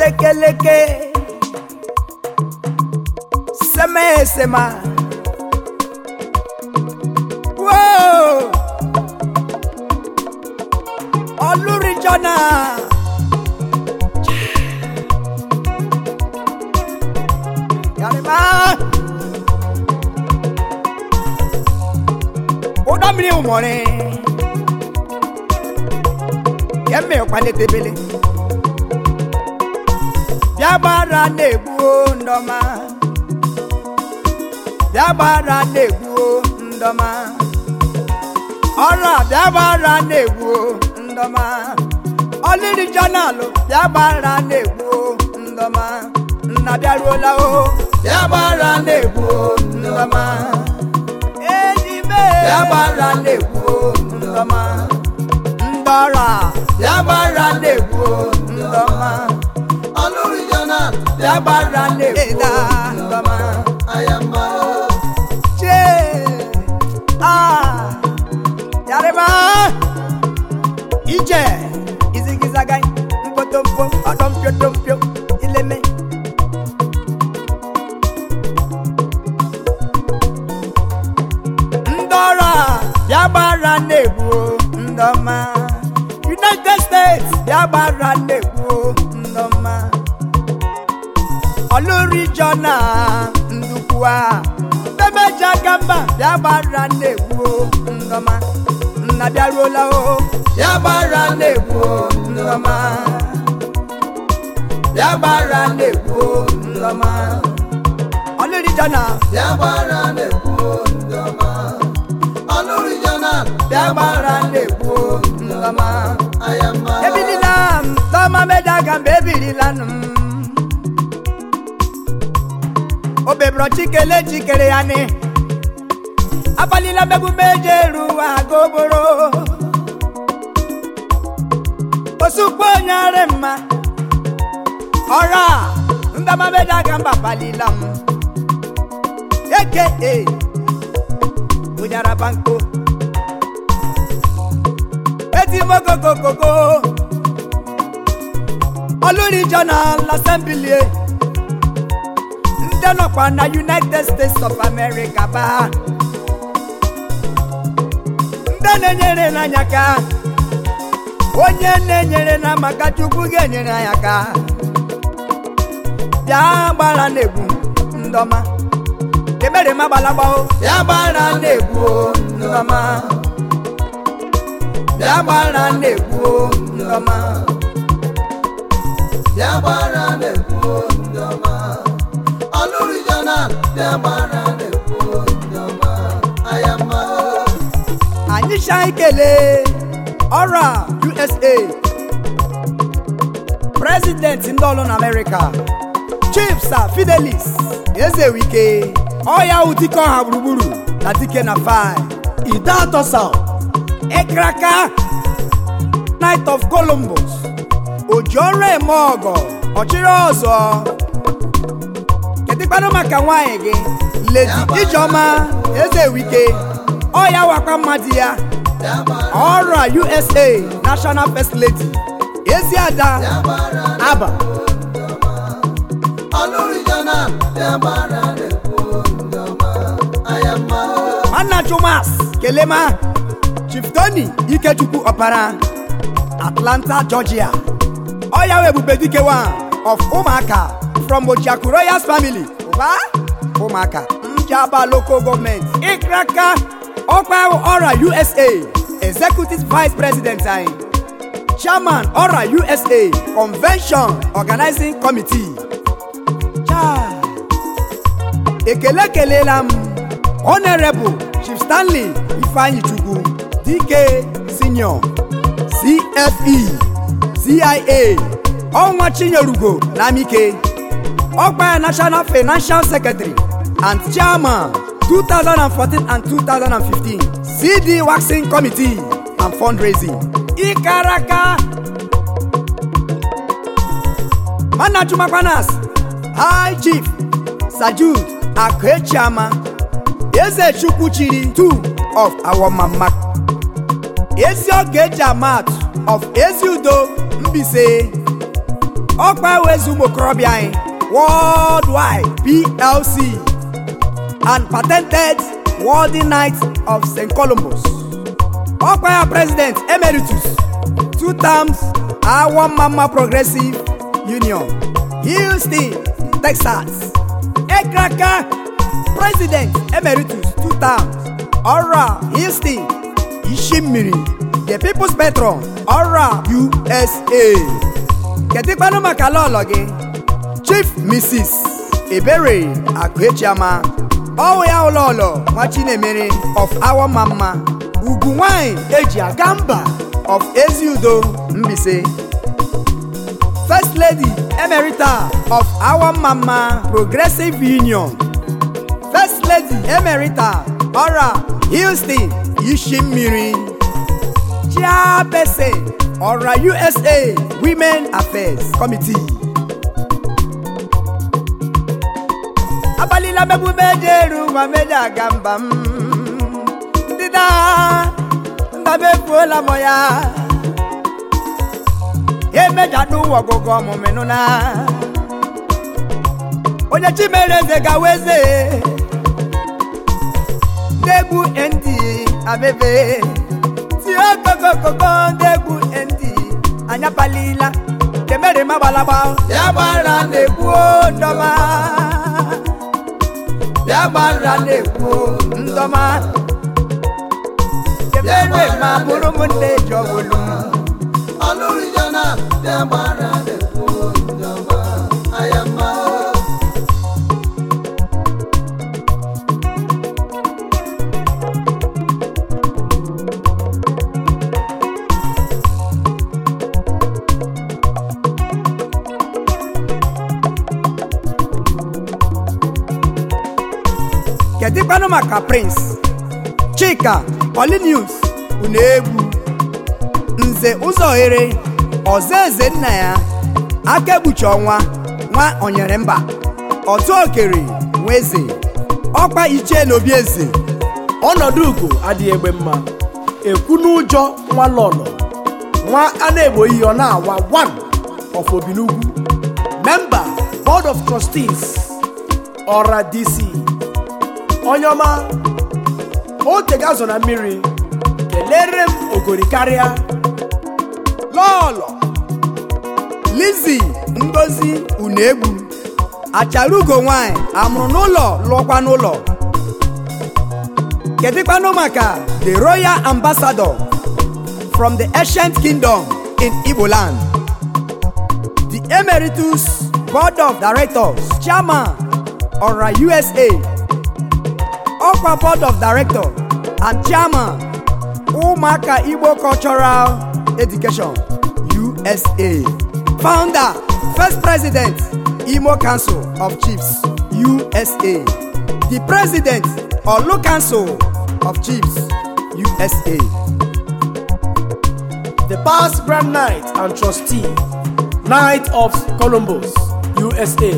lekeleke seme sema Whoa! Olurijona Yarima ụdọ mmiri ụmụrị kemme ọkpanetebele bịa gbara na-egbuo ndọma bịa gbara na-egbuo ndọma ọrụ a bịa gbara na-egbuo ndọma ọlịrị jọnalụ bịa gbara na-egbuo ndọma nna bịaruola o bịa gbara na-egbuo ndọma enyi me bịa gbara na-egbuo ndọma ndọra bịa gbara na-egbuo ndọma Olórí Jọ́nà bịa gbara na-egbuo ndọma Ayamba. che ah yarima ije izigizaga mkpotomkpo ọdọmpiotompio ileme ndọrọ bịa gbara na-egbuo ndọma united states bịa gbara na-egbuo ndọma olórí jọna ndukwa bebeja gamba bịa gbara na-egbuo ndọma nna bịaruola o bịa gbara na-egbuo ndọma bịa gbara na-egbuo ndọma olórí jọna Yabara na-ekwu ndọma. Olórí Jọ́nà bịa gbara na-egbuo ndọma Ayamba. ebilila m tọma meja gamba ebilila m obebro chikele chikere ya ni abalila megbu meje ruwa goboro osukpo nyare mma ọra ndọma meja gamba balila m eke e onyara banko eti mogogogogo olórí journal assembly ndị nọkwa na united states of america ba ndị na-enyere n'anya ka onye na-enyere na maka chukwu ga-enyere anyị aka bịa gbara na-egwu ndọma emere m agbalagbao bịa gbara na-egwu ndọma bịa gbara na-egwu ndọma Yabara na-ekwu ndọma. Olórí Jọ́nà Yabara na-ekwu ndọma. Ayamba. anyị cha ikele ọrụ a usa prezidenti ndị ọlụ na amerịka chief sir fidelis ezewike ọya udike ọha gburugburu na dike na fi ide atọ south ịkraka night of columbus oji ọrụ eme ọgọ ọchịrị ọzọ kedụkwanụ maka nwanyị gị ledi ijeọma ezewike ọya wakwa mmadụ ya Yabara. ọrụ a usa national first lady eziada Yabara. aba Olórí Jọ́nà Yabara na-ekwu ndọma. Ayamba. nwanna chumas kelema chief tony ikechukwu ọpara atlanta georgia ọya wee ebube dike one of ụmụaka from ojiaku royals family ụba ụmụaka njaba local gọọmenti ịkraka ọkwa ọra usa executive vice president anyị chairman ọra usa convention organizing committee Chai. ekele kelela m honorable chief stanley ifeanyi chukwu dike senior cfe cia ọnwa chinyerugo namike ọkpa national financial secretary and chairman 2014 and 2015 cd waxing committee and fundraising ikaraka manachumakwanas high chief sajud akechiama eze chukwu chiri two of our mama ezi oge eji amat of ezi udo mbise ọkpa wezu ụmụ okorobịa anyị worldwide plc and patented world night of st columbus ọkpa ya president emeritus two terms awọ mama progressive union houston texas ekraka president emeritus two terms ọra houston ishimmiri the people's patron ọra usa kedikwanụ maka lọlọ gị chief mrs ebere akụechiama ọwụ ya ụlọọlọ nwa chinemere of awọ mama ugwu nwanyị eji aga mba of eziudo mbise first lady emerita of awọ mama progressive union first lady emerita ọra houston ishi mmiri chairperson ọra usa women affairs committee abalị lamegbu mejeru ma meje aga mba m ndị na nna m efuola m ya emejadụ ụwa ọgụgụ ọmụmịnụ na onye chimere eze gawa eze ndegwu ndị abebe tie kokokoko ndegwu ndị anya palila kemere magbalagba ya gbara na-egbu ndọma ya gbara na-egbu ndọma kemere ma bụrụ m nne jọbụlụ ọlụrụjana dị agbara na-ekwu ndọma aya mma kedikwanụ maka prince chika polinius unegbu nze ụzọghere ọzọ eze nna ya aka ekpuchi ọnwa nwa onyere mba otu okere nwa eze ọkpa ichie na obi eze ọnọdụ ugo adịghị egbe mma ekwu n'ụjọ nwa lọlọ nwa a na-egbo iyi ọ na-awa one of obinugwu member board of trustees ọra dc onye ọma oge ga-azọ na mmiri kelere m ogori karịa lọlọ lizi ngozi unegbu achara ugo nwanyị amụrụ n'ụlọ lụọkwa n'ụlọ kedikwanụ maka the royal ambassador from the ancient kingdom in igbo land the emeritus board of directors chairman ọra usa ọkwa board of director and chairman ụmụaka igbo cultural education usa founder first president imo council of chiefs usa the president olu council of chiefs usa the past grand knight and trustee knight of columbus usa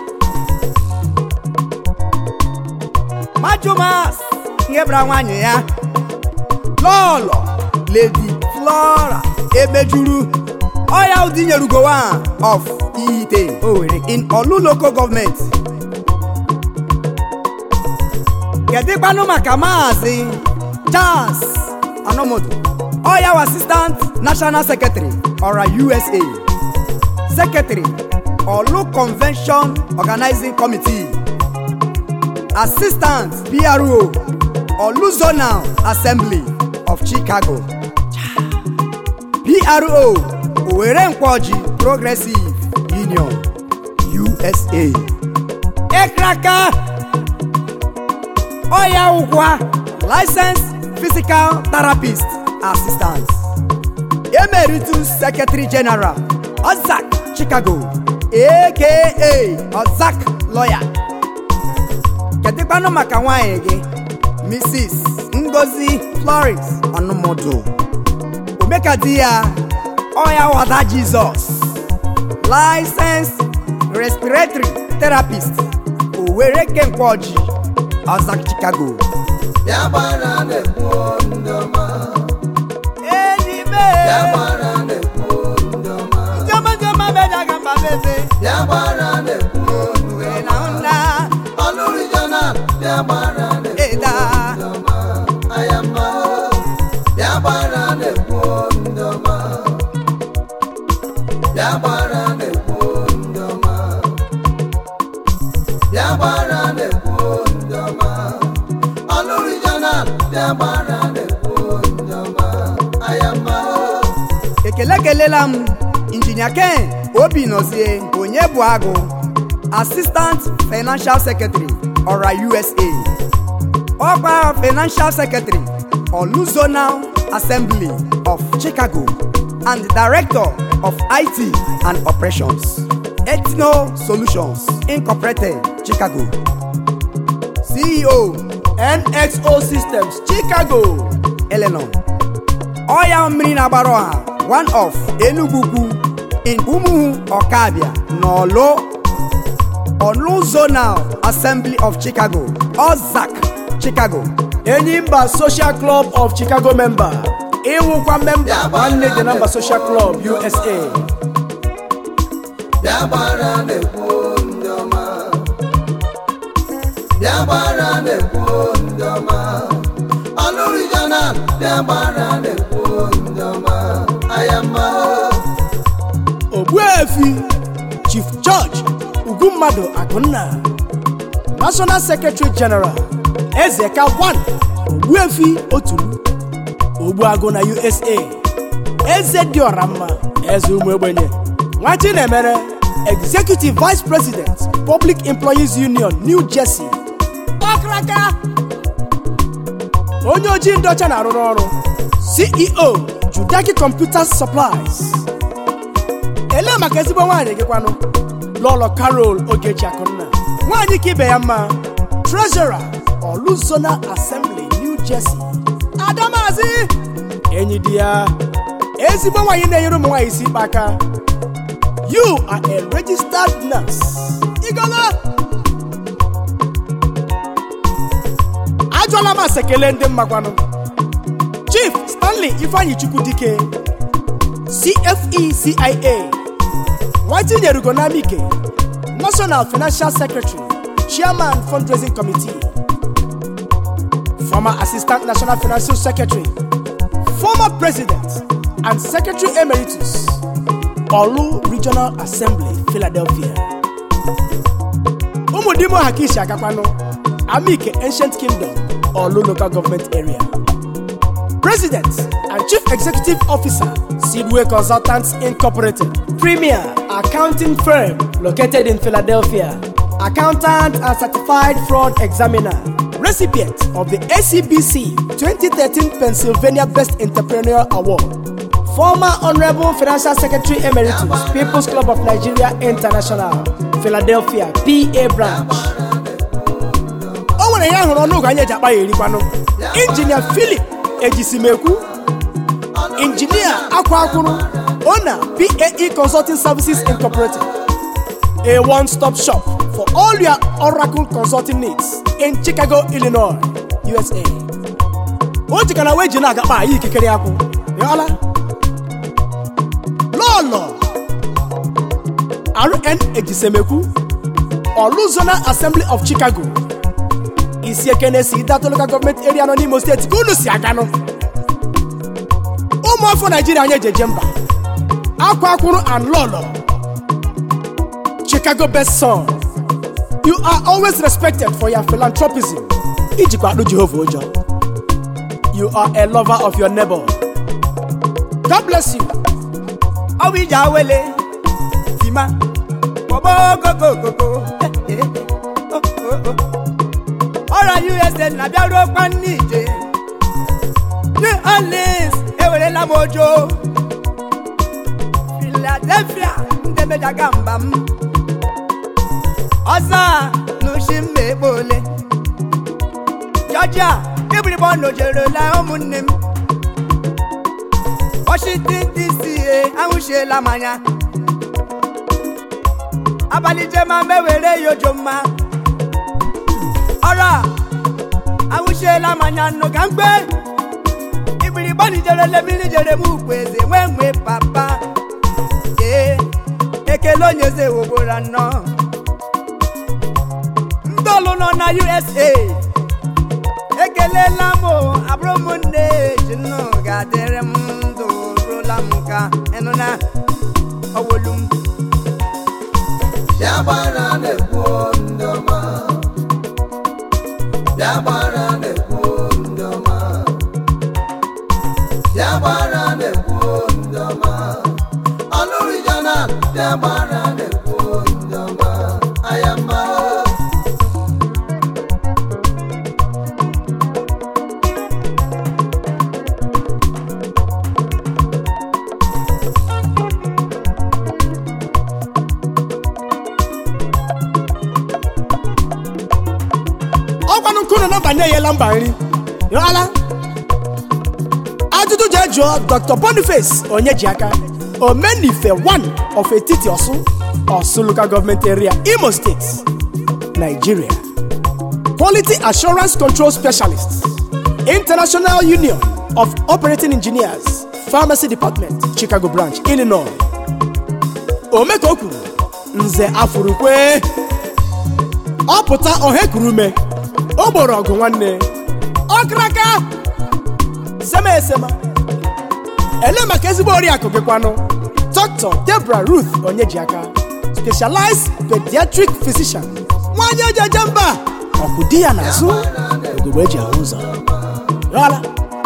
majumas nhebra nwanyị ya lọlọ lady flora emejuru ọya udinyerugo one of ite Owerri in olu local government kedikwanụ maka maazị charles anomodo ọya wa assistant national secretary ọra usa secretary olu convention organizing committee assistant pro olu zonal assembly of chicago pro owere nkwoji progressive union usa ekraka ọya ụgwa licensed physical therapist assistant emeritus secretary general ozak chicago aka ozak lawyer kedikwanụ maka nwanyị gị mrs ngozi florence ọnụmọdụ omeka di ya ọya wada jizọs licensed respiratory therapist owere kenkwoji ozak chicago ya gbara na-ekwu ndọma enyi ya me gbara na-ekwu ndọma njọma njọma meja ga mba ekele kelela m injinia ken obi nọzie onye bụ agụ assistant financial secretary ọra usa ọkwa financial secretary olu zonal assembly of chicago and director of it and operations ethno solutions incorporated chicago ceo nxo systems chicago Eleanor. ọya mmiri na-agbara ọha one of Enugu ukwu in Umuhu Ọkabịa n'Ọlụ Ọlụ Zonal Assembly of Chicago Ozark Chicago enyimba social club of chicago member ịwụkwa memba nwanne dị namba social club usa bịa gbara na-ekwu ndị ọma bịa gbara na-ekwu ndị ọma ọlụrụ jonal bịa gbara na-ekwu ndị ọma ayama ogbuefi chief george ugwummadụ akụnna national secretary general ezeka 1 ogbuefi otulu ogbuagụ na usa eze dị ọra mma eze ụmụ ogbenye nwa chinemere executive vice president public employees union new jersey ọkraka onye ojii ndị ọcha na-arụrụ ọrụ ceo judaki computers supplies elee maka ezigbo nwaanyị gị kwanụ lọlọ carol ogechi akụnna nwaanyị ka ibe ya mma treasurer oluzona assembly new jersey adamazi enyi di ya ezigbo nwaanyị na-enyere ụmụ nwaanyị isi ikpe aka you are a registered nurse igolo ajụọla m ase kelee ndị mmakwanụ chief stanley ifeanyi chukwu dike cfe cia nwatinyere ugonamike national financial secretary chairman fundraising committee former assistant national financial secretary former president and secretary emeritus olu regional assembly philadelphia ụmụdimo hakishi agakwanụ amike ancient kingdom olu local government area President and Chief Executive Officer, Seedway Consultants Incorporated, premier accounting firm located in Philadelphia, accountant and certified fraud examiner, recipient of the ACBC 2013 Pennsylvania Best Entrepreneurial Award, former Honorable Financial Secretary Emeritus, People's Club of Nigeria International, Philadelphia, PA branch. o nwere ya hụrụ ọnụ ụgwọ anyị eji akpa ya erikwanụ injinia philip ejisimekwu injinia akwa akwụrụ ona pae consulting services incorporated a one-stop shop for all your oracle consulting needs in chicago illinois usa o jikana wee ji na-agakpa anyị ikikere akwụ yọla lọlọ rn ejisemekwu oluzona assembly of chicago isi ekene si dato local government area nọ n'imo steeti ka unu si aganụ ụmụafọ naijiria anyị ejeje mba akwa akwụrụ and lọlọ chicago best son you are always respected for your philanthropism ijikwa akpụ jehova ụjọ you are a lover of your neighbor god bless you ọ bụ ije awele tima kpọbọgogogoko ọra usa na-abịaruokwa n'ije new orleans ewerela m ojo philadelphia ndị mejaga mba m ọzọ n'ushi mma ekpe ole georgia ibiribo nojerela ụmụnne m washington dc e ahụchiela m anya abalị jema mewere ya ojo mma ọrụ a ahụchiela m anya nnụ ka mgbe igbirigbo nijerele mmiri jere m ukwu eze nwee nwee papa ee ekele onye eze wogora nnọọ ndị ọlụ nọ na usa ekelela m o, abụrụ m nne ji nnụ ga-adịrị m ndụ rụla m ka ịnụ na ọwolu m bịa gbara na-ekwu ndị ọma bịa gbara na-ekwu ndị ọma bịa gbara na-ekwu ndị ndị ọma ọlụ regional dị agbara na-ekwu ndị ọma aya mma ọgwanụ nkụ nọ nọmba na-enyela mba nri yọala ajụjụ jee jụọ dr boniface onyejiaka omenife 1 of etiti ọsụ ọsụ local government area imo state nigeria quality assurance control specialist international union of operating engineers pharmacy department chicago branch illinois ome ka o kwuru nze afurukwe ọ pụta ọha ume o gboro ọgụ nwanne ọkraka sema esema ele maka ezigbo oriakụ gị kwanụ dr debra ruth onyejiaka specialized pediatric physician nwanyị ejeje mba ọkụ di ya n'azụ ogogbe eji ahụ ụzọ yọla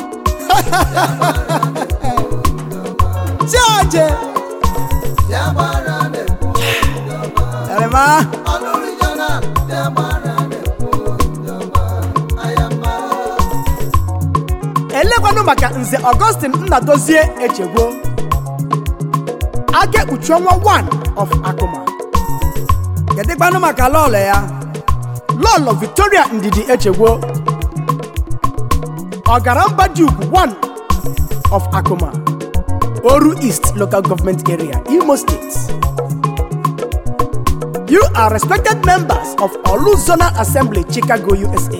chioje dị agbara na-ekwu ndị ọma Erema, ọlụ regional dị agbara na-ekwu ndị ọma aya mma elekwanụ maka nze augustin nnadozie echegbo aka ekpuchi ọnwa 1 of akụma kedụkwanụ maka lọlọ ya lọlọ victoria ndidi echegbo ọgara mba dị ugwu 1 of akụma oru east local government area imo state you are respected members of olu zonal assembly chicago usa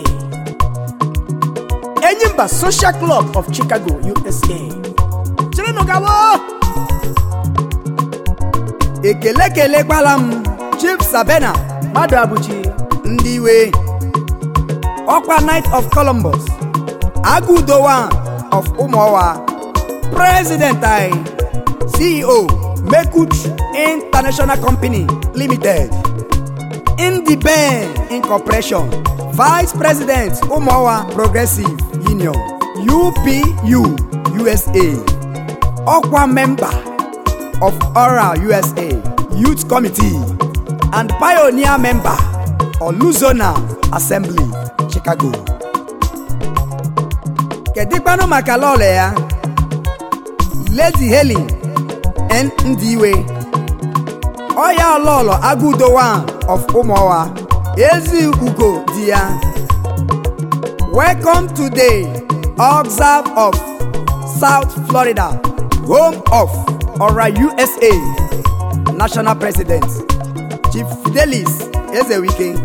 enyimba social club of chicago usa chirinụ gawo ekele kelekwala m chief sabena mmadụ abụchi ndị iwe ọkwa knight of columbus agụdo 1 of ụmụọwa president anyị ceo mekuch international company limited indiben incorporation vice president ụmụọwa progressive union upu usa ọkwa member of oral usa youth committee and pioneer member oluzona assembly chicago kedikwanụ maka lọlọ ya lady helen n ndiwe ọya lọlọ agụdo 1 of ụmụọwa ezi ugo di ya welcome today observe of south florida home of ora usa national president chief fidelis ezewike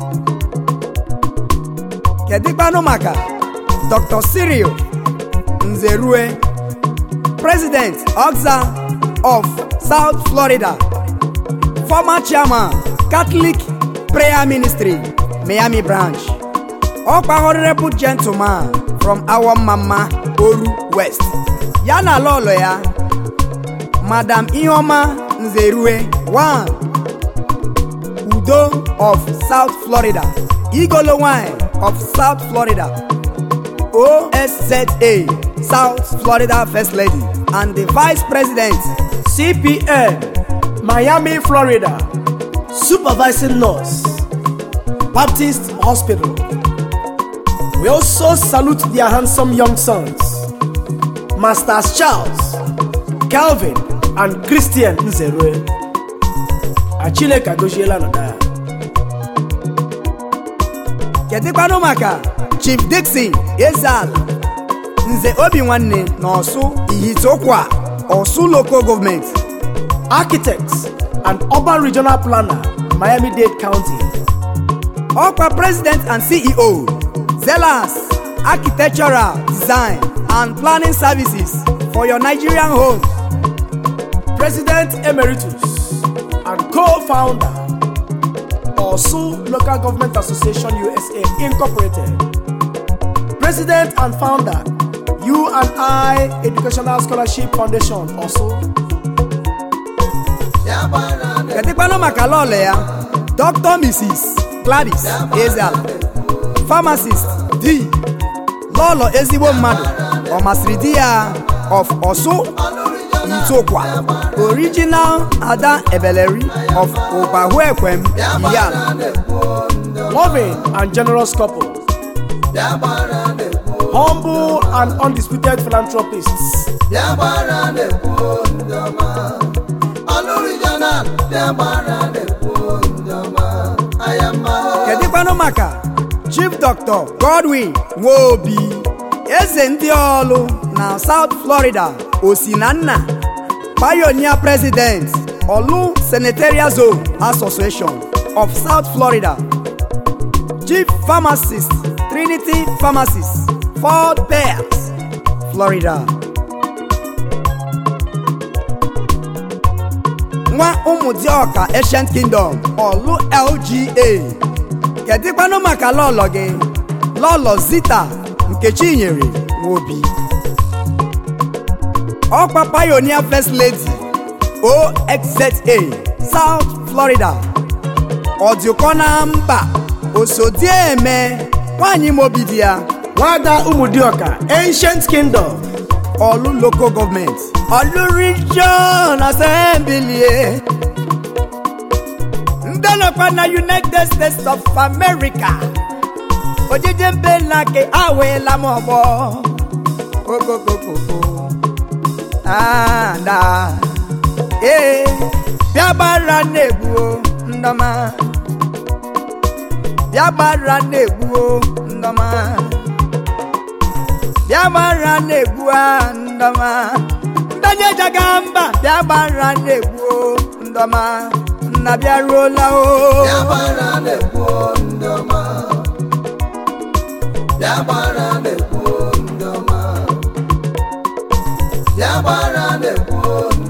kedikwanụ maka dr cyril nzerue president oxa of south florida former chairman catholic prayer ministry miami branch ọkwa honorable gentleman from awọmmamma oru west ya na lọlọ ya madam iheọma nzerue 1 udo of south florida igolo wine of south florida osza south florida first lady and the vice president cpn miami florida supervising nurse baptist hospital we also salute their handsome young sons masters charles calvin and christian nzerue achineke agọziela nọda ya kedịkwanụ maka chief dixon ezal nze obi nwanne na ọsụ ihitokwa ọsụ local government architects and urban regional planner miami-dade county ọkwa president and ceo zelas architectural design and planning services for your nigerian home president emeritus and co-founder osu local government association usa incorporated president and founder you and i educational scholarship foundation osu ya gbara na kedịkwanụ maka lọlọ ya dr mrs gladys ezal pharmacist d lọlọ ezigbo mmadụ ọ masịrị di ya of ọsụ ntụkwa original ada ebeleri of ụbahuekwem yan loving and generous couple, bịa gbara na-ekwu humble and undisputed philanthropists, bịa gbara na-ekwu ndị ọma ọlụrụ jonal bịa gbara na-ekwu ndị ọma aya mma kedụkwanụ maka chief dr godwin nwobi eze ndị ọlụ na south florida osinanna pioneer president olu senatorial zone association of south florida chief pharmacist trinity pharmacies fort pierce florida nwa ụmụdịọka ancient kingdom olu lga kedịkwanụ maka lọlọ gị lọlọ zita nkechi nyere nwobi ọkwa pioneer first lady oxza south florida ọdịkọ na mba osodieme nwanyị mobi di ya nwada ụmụdịọka ancient kingdom ọlụ local government ọlụ region assembly ndị nọkwa na united states of america ojije mbela ke awela m ọgbọ okokokoko ada ee bịa gbara na-egbuo ndọma bịa gbara na-egbuo ndọma bịa gbara na-egbu a ndọma ndonye jaga mba bịa gbara na-egbu ndọma nna bịaruola o bịa gbara na-ekwu ndị ọma bịa gbara